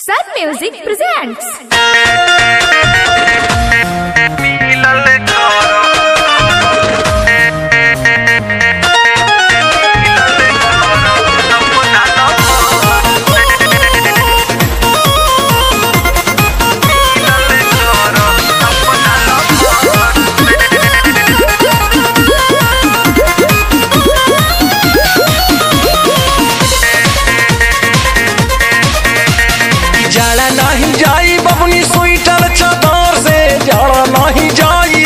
Sun Music presents. जाड़ा नहीं जाई बबनी स्वेटर चादर से जाड़ा नहीं जाई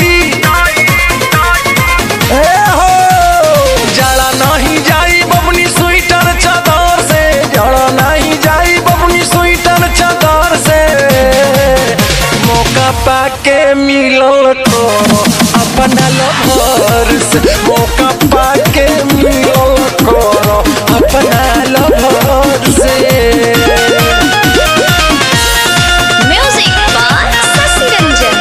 ए हो जाड़ा नहीं जाई बबनी स्वेटर चादर से जाड़ा नहीं जाई बबनी स्वेटर चादर से मौका पाके मिलल तो अपना लभर से मौका पाके मिलल करो अपना लभर से Music by Sasi Ranjan.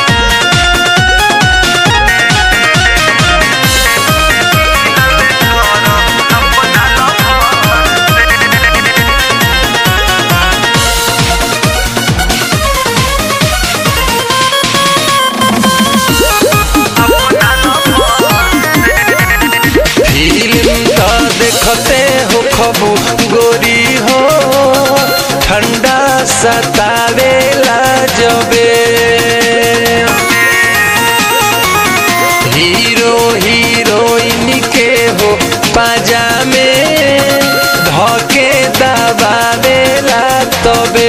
Film तो देखते हो खबू गोरी हो ठंडा सतावेला जबे हीरो हीरोइन के हो पाजामे धके दबावेला तबे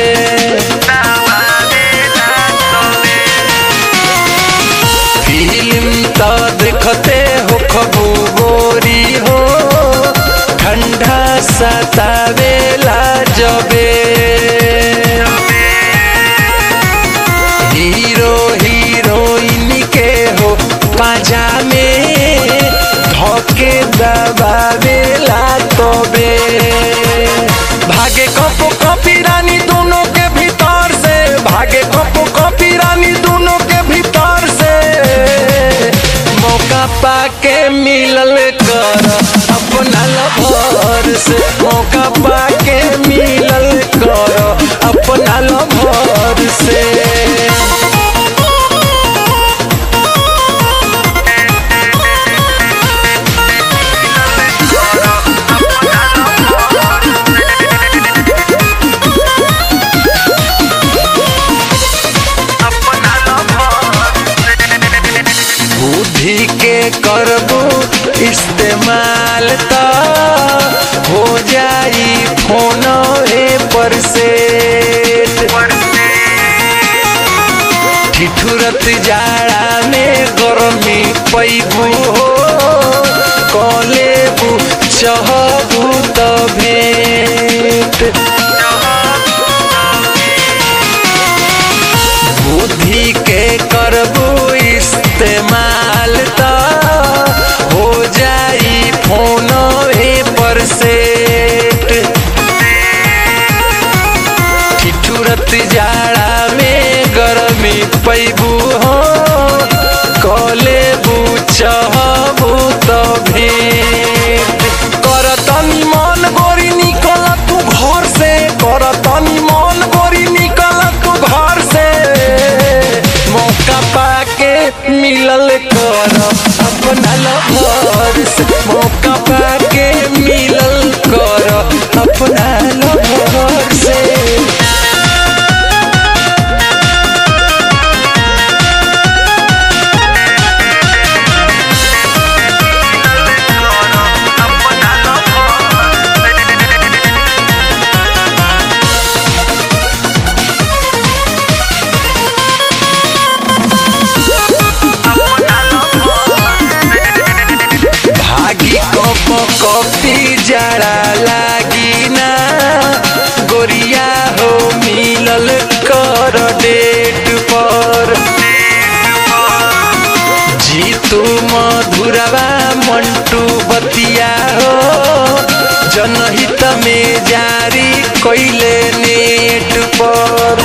फिल्म तो देखते हो खबू गोरी हो ठंडा सतावेला जबे हीरो हीरोइन के हो पाजामे धके दबावेला तबे भागे कपो कपी रानी दोनों के भीतर से भागे कपो कपी रानी दोनों के भीतर से मौका पाके मिलल कर अपना लभर से मौका पाके मिलल कर अपना लभर से बुद्धि के करबू इस्तेमाल तो हो जाई फोन पर से ठिठुरत जाड़ा में गर्मी पैबू हो कलेबू चहबू तो भेंट बुद्धि के करबू इस्तेमाल तो हो जाई फोन पर सेट ठिठुरत जाड़ा में गरमी पैबू हो कलेबू चहबू तो भेंट करतनी मन गोरी निकल तू घर से करतनी मन गोरी निकल तू घर से मौका पाके मिलल कर अपना लभर से मौका पाके मिलल कर अपना लभर से भागी कप कपी जड़ा लागी ना गोरिया हो मिलल कर डेट पर जीतू मधुरवा मंटू बतिया हो जनहित में जारी कैले नेट पर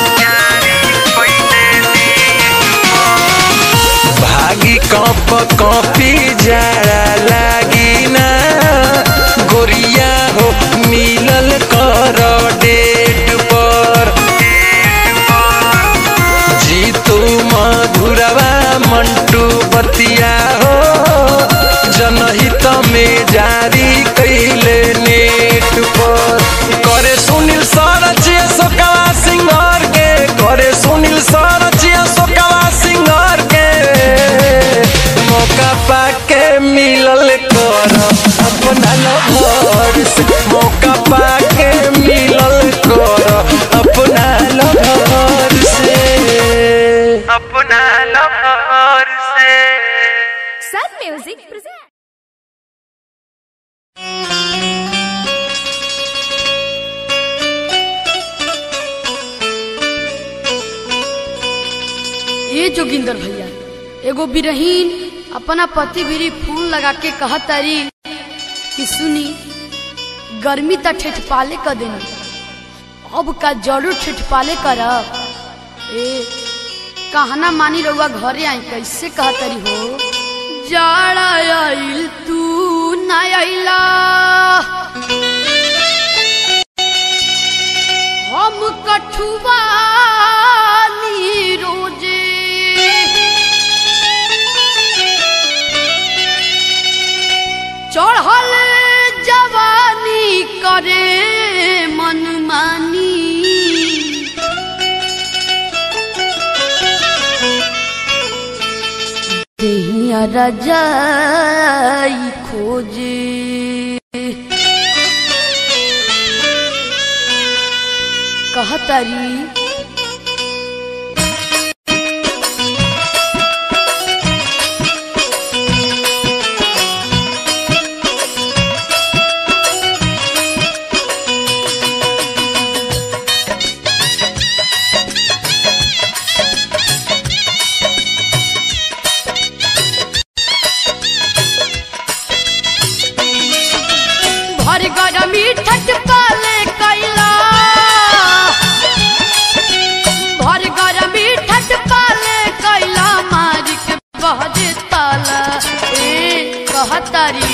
भागी कप कपी जड़ा लागी ना गोरिया हो मिलल कर डेट पर जोगिंदर भैया एगो बिरहीन अपना पति भिरी फूल लगा के कहतारी कि सुनी गर्मी त ठेठपाले क देनी अब का जरूर ठेठपाले करब ए कहना मानी रउआ घरे आई कैसे कहतारी हो जाड़ा आइल तू ना आइला हम कठुआ रोजे चढ़ल जवानी करे मनमानी देहिया रजाई खोजे कहतारी भर गरमी ठट पाले कैला भर गरमी ठट पाले कैला मारी के बहरे ताला ए कहतारी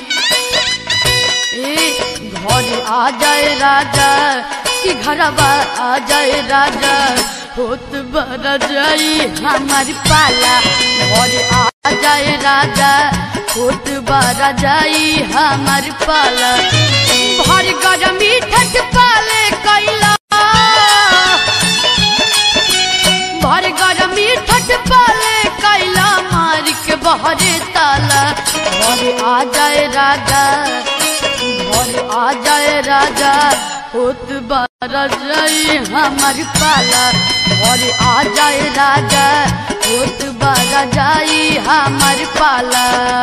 ए घर आ जाए राजा कि घरवा आ जाए राजा होत बर जाई हमारी पाला घर आ जाए राजा होत बर जाई हमारी पाला भर गरमी ठट पाले कैला भर गरमी ठट पाले कैला मार के बहरे ताला घर आ जाए राजा घर आ जाए राजा होत बार जाई हमार पाला घर आ जाए राजा होत बार जाई हमार पाला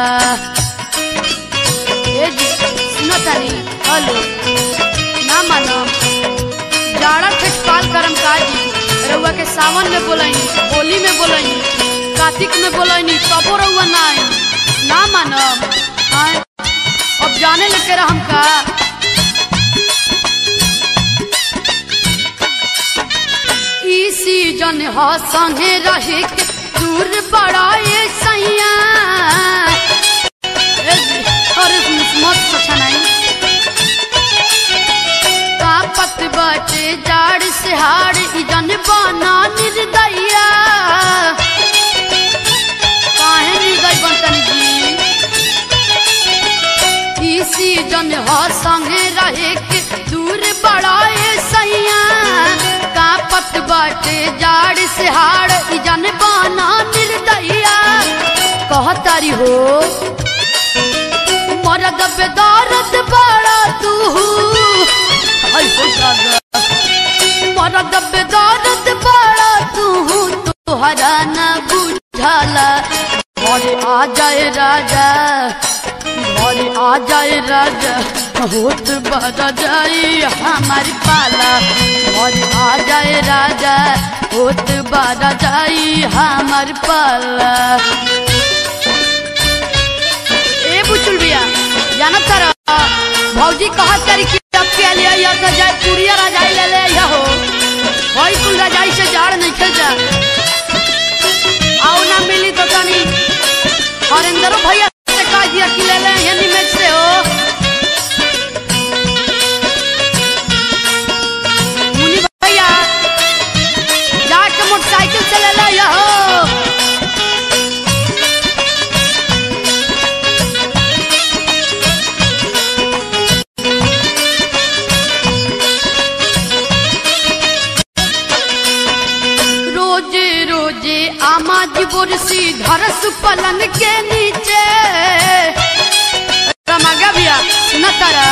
ए जी सुनो तानी हेलो ना मानो जाड़ा ठेठपाल करम काजी रउआ के सावन में बोलैनी होली में बोलैनी कार्तिक में बोलैनी तबो रउआ ना आई ना मानब आय अब जाने लगे हम का ई सीजन ह संगे रहे के दूर बड़ा ये सैया ए जी, अरे मत सोचा नहीं कापत बाटे जाड़ से हाड़ इजन बना निर्दया काहे निर्दय बनतन जी ई सीजन ह संगे रहे के दूर बड़ाए सैया कापत बाटे जाड़ से हाड़ इजन बना निर्दया कहतारी हो मरद बेदारत बड़ा तू हाय हो दादा मरद बेदारत बड़ा तू तोहरा न बुझाला घरे आ जाए राजा घरे आ जाए राजा होत बड़ा जाई हमारी पाला घरे आ जाए राजा होत बड़ा जाई हमार पाला ए बुचुल बिया जानत तारा भौजी कहत तारी कि अब के लिए या तो जाए पुरिया राजाई ले ले या हो होई कुल राजाई से जाड़ नहीं खेल जा आओ ना मिली तो तनी हरेंद्रो भैया से कह दिया कि ले ले यही में से हो मुनि भैया जाके मोटरसाइकिल से ले ले या हो रोजे रोजे आमाज बुरसी धरस पलंग के नीचे रमागा भैया सुना तारा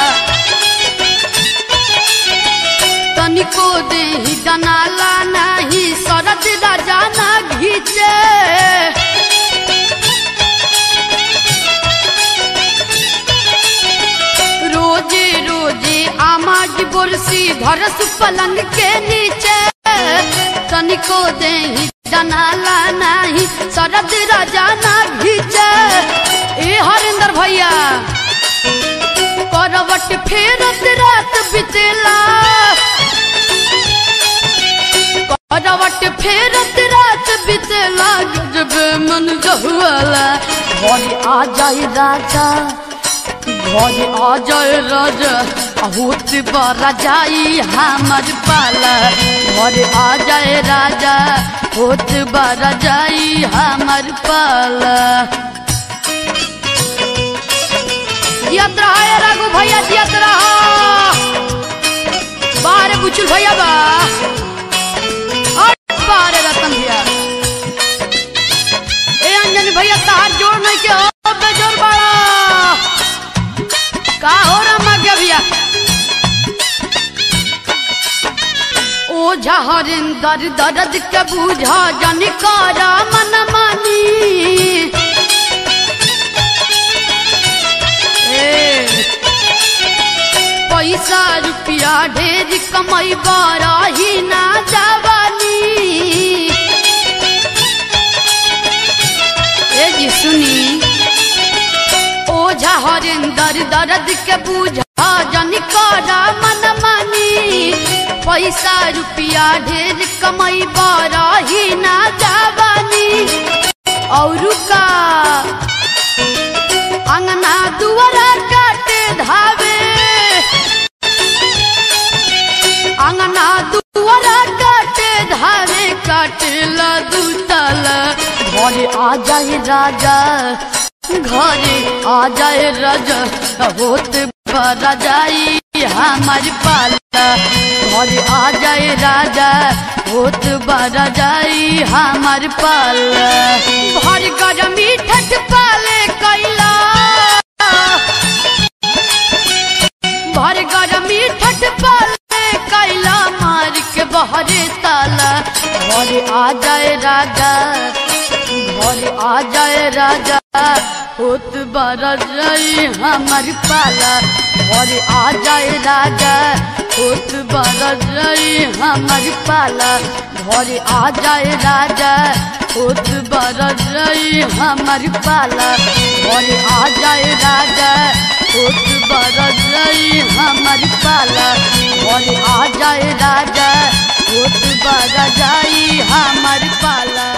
तनिको देही दनाला नहीं शरद राजा ना घीचे रोजे रोजे आमाज बुरसी धरस पलंग के नीचे तनिको देही डनाला नाही शरद राजा ना घीचे ए हरिंदर भैया करवट फेरत रात बितेला करवट फेरत रात बितेला गजब मन जहुआला घर आ जाए राजा घर आ जाए राजा होत बरा जाई हमर पाला घर आ जाए राजा होत बरा जाई हमर पाला जियत रहा है राघु भैया जियत रहा बाहर बुचुल भैया बा और बाहर रतन भैया ए अंजन भैया तार जोड़ नहीं के हो बेजोर बाड़ा का हो रमा के भैया ओझा हरिंदर दर्द के बूझा जन करा मन मानी ए, पैसा रुपया ढेर कमाई बारा ही ना जवानी ए जी सुनी ओझा हरिंदर दर्द के बूझा जन करा मन मानी पैसा रुपया ढेर कमाई बारा ही ना जवानी और का अंगना दुआरा काटे धावे अंगना दुआरा काटे धावे काटेला दूतला घरे आ जाए राजा घरे आ जाए राजा होत बरा जाई हमार पाला घरे आ जाए राजा होत बरा जाई हमार पाला भर गरमी ठट पाले कैला भर गरमी ठट पाले कैला मार के बहरे ताला घरे आ जाए राजा घरे आ जाए राजा होत बरा जाई हमार पाला घरे आ जाए राजा होत बरा जाई हमार पाला घरे आ जाए राजा होत बरा जाई हमार पाला घरे आ जाए राजा होत बरा जाई हमार पाला घरे आ जाए राजा होत बरा जाई हमार पाला